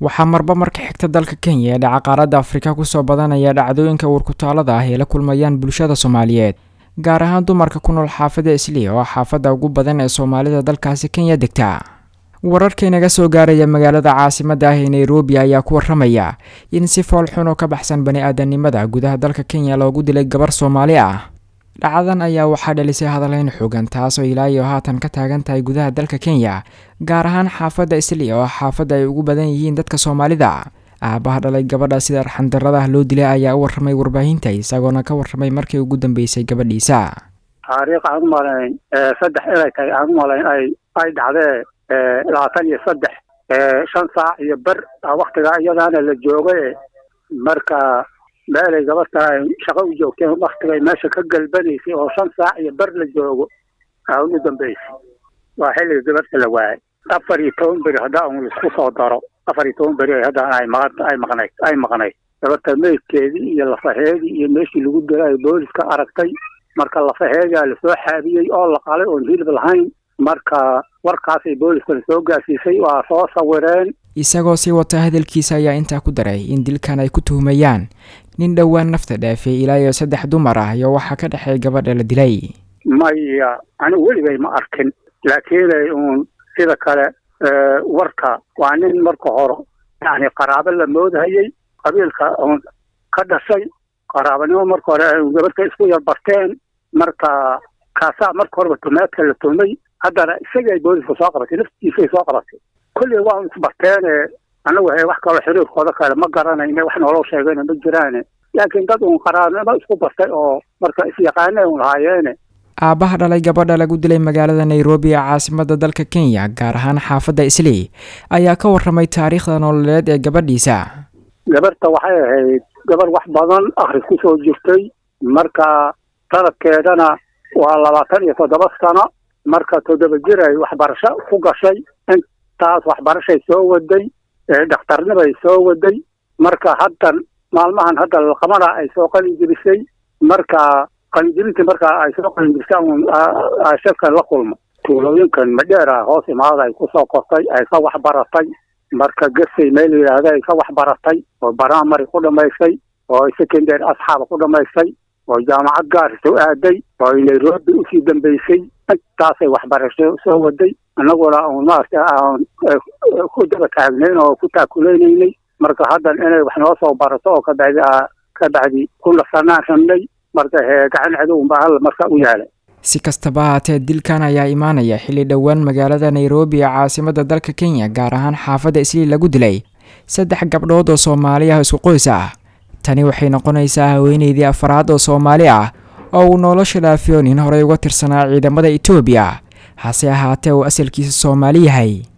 waxaa marba marka xigta dalka kenya ee dhaca qaaradda afrika kusoo badanaya dhacdooyinka uurkutaalada ah ee la kulmayaan bulshada soomaaliyeed gaar ahaan dumarka ku nool xaafadda islii oo xaafadda ugu badan ee soomaalida dalkaasi kenya degta wararka inaga soo gaaraya magaalada caasimadda ah ee nairobi ayaa ku waramaya in si fool xun oo ka baxsan bani aadanimada gudaha dalka kenya loogu dilay gabar soomaali ah dhacdadan ayaa waxaa dhalisay hadalhayn xoogan taasoo ilaa iyo haatan ka taagan tahay gudaha dalka kenya gaar ahaan xaafadda isli oo xaafadda ay ugu badan yihiin dadka soomaalida aabaha dhalay gabadha sida arxandarada ah loo dilay ayaa u warramay warbaahinta isagoona ka warramay markii ugu dambeysay gabadhiisa taariikh aan u malayn saddex inay tahay aan u malayn ay ay dhacdee labaatan iyo saddex shan saac iyo ber waktigaa iyadaana la joogay marka meelay gabadta ay shaqo u joogteen waktigay meesha ka galbanaysay oo shan saac iyo ber la joogo aa ugu dambeysay waa xilliga gabadha la waayay afar iyo toban beri haddaa un laisku soo daro afar iyo toban beri haddaan ay maqan ay maqnayd ay maqnayd gabadha meydkeedii iyo lafaheedii iyo meeshii lagu dilay booliska aragtay marka lafaheedaa lasoo xaabiyey oo la qalay oon hilib lahayn marka warkaasay booliska lasoo gaarsiisay waa soo sawireen isagoo sii wata hadalkiisa ayaa intaa ku daray in dilkan ay ku tuhumayaan nin dhowaan nafta dhaafay ilaa iyo saddex dumar ah iyo waxaa ka dhexeey gabadha la dilay maya anigu weligay ma arkin laakiinay uun sida kale warka waa nin marka hore yani qaraabo la moodhayay qabiilka uun ka dhashay qaraabanimo marka hore gabadhka isku yar barteen marka kaasaa marka horeba tumeedka la tumay haddana isagay booliska soo qabatay naftiisay soo qabatay kolley waa isbarteene anagu he wax kaloo xiriirkooda kale ma garanayne wax nooloo sheegayna ma jiraane laakiin dad uun qaraabnimo isku bartay oo marka isyaqaane un lahaayeene aabbaha dhalay gabadha lagu dilay magaalada nairobi ee caasimadda dalka kenya gaar ahaan xaafadda islii ayaa ka warramay taariikhda nololeed ee gabadhiisa gabarta waxay ahayd gabar wax badan akhris ku soo jirtay marka sanadkeedana waa labaatan iyo toddoba sano marka toddoba jir ay waxbarasho ku gashay intaas waxbarashay soo waday dhakhtarnibay soo waday marka haddan maalmahan hadda laqamada ay soo qalin jibisay marka qalinjibintii marka ay soo qalinjibisay un shirkan la kulmo tuulooyinkan madheera hoos imaada ay kusoo kortay ay ka waxbaratay marka gesay meel yidhaahda ay ka waxbaratay oo baramary ku dhamaysay oo secondary asxaaba ku dhamaysay oo jaamacad gaarisa u aaday oo ay nairobi usii dambeysay intaasay waxbarasho soo waday annaguna un maarata aan ku daba taagnayn oo ku taakulaynaynay marka haddan inay wax noo soo barato oo kabacdi ka bacdi ku nasanaan rabnay marka hee gacan cadowunbaa hal marka u yaala si kastaba haatee dilkan ayaa imaanaya xilli dhowaan magaalada nairobi ee caasimadda dalka kenya gaar ahaan xaafadda islii lagu dilay saddex gabdhood oo soomaali ah isku qoys ah tani waxay noqonaysaa haweeneydii afaraad oo soomaali ah oo uu nolosha dhaafiyo nin horey uga tirsanaa ciidamada etoobiya hase ahaatee uu asalkiisa soomaali yahay